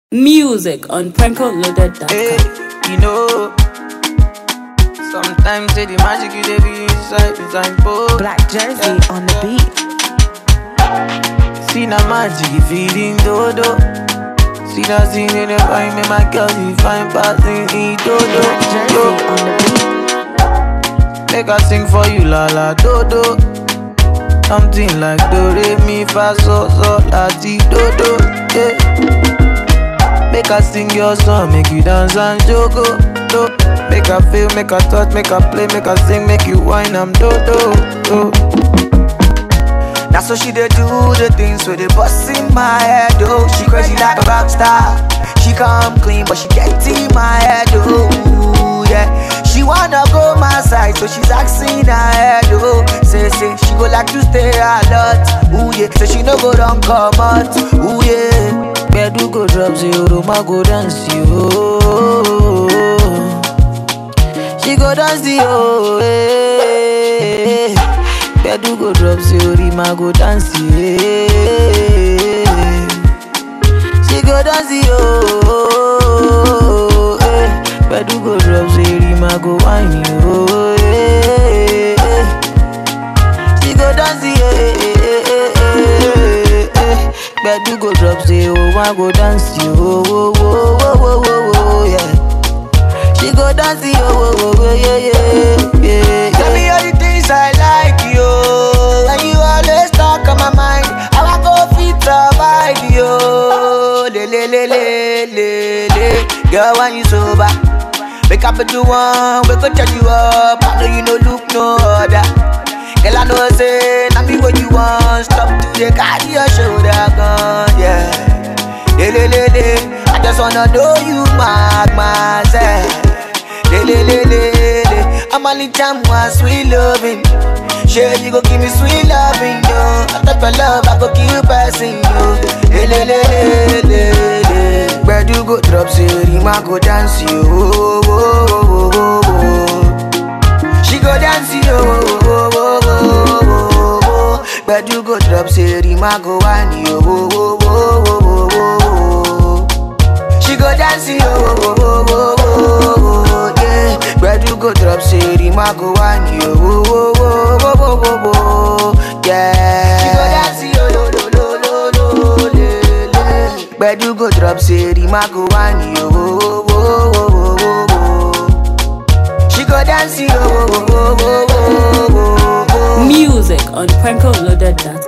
Music on PrankoLoaded.com. Hey, you know, sometimes say the magic you dey be inside design both. Black Jersey on the beat. See na magic you feeding dodo. See that scene in the find me my girl you find passing in dodo. Black Jersey Yo, on the beat. make I sing for you la la dodo. Something like do re mi fa so so la ti dodo. Yeah. Make I sing your song, make you dance and jogo. Do. Make I feel, make I touch, make I play, make I sing, make you whine, I'm do do. do. That's what she dey do the things with the bust in my head, oh. She crazy like a rock star. She come clean, but she get in my head, oh. Yeah. She wanna go my side, so she's asking her head, oh. Say, say, she go like to stay a lot, ooh yeah. So she no go down come out, ooh yeah. Bedu go drop zero, ma go dance yo. She go dance yo, eh. Bedu go drop zero, ma go dance yeah. She go dance yo, eh. Bedu go drop zero, ma go whine yo, eh. She go dance yeah. Bedu go drop zero, ma go dance yo, oh, oh, oh, oh, oh, oh, yeah. She go dance yo, oh, oh, oh, yeah, yeah, yeah. Tell me all the things I like yo, and you always talk on my mind. How I go fit survive yo, le le le le le le. Girl, when you sober, wake up at the one, we go charge you up. I know you no look no other. Girl, I know say, now me what you want. Stop to the carry your shoulder gun, yeah. Le le le le, I just wanna know you mark myself. Le le le le le, I'm only time one sweet loving. Sure you go give me sweet loving, yo. I thought for love I go kill person, yo. Le le le le le le, where you go drop zero, ma go dance, yo. Oh, oh, oh, oh, oh. She go dance, yo. Oh, oh, oh, oh, oh, oh. But you go drop zero, ma go whine, yo. Oh, oh, oh, oh, oh, oh. She go dance, yo, oh, oh, oh, oh, oh, yeah. Where you go drop city, ma go whine, yo, oh, oh, oh, oh, oh, oh, oh, yeah. She go dance, yo, lo, lo, lo, lo, lo, le, le. Where you go drop city, ma go whine, yo, oh, oh, oh, oh, oh, oh. She go dance, yo, oh, oh, oh, oh, oh, oh, oh. Music on PrankoLoaded.com.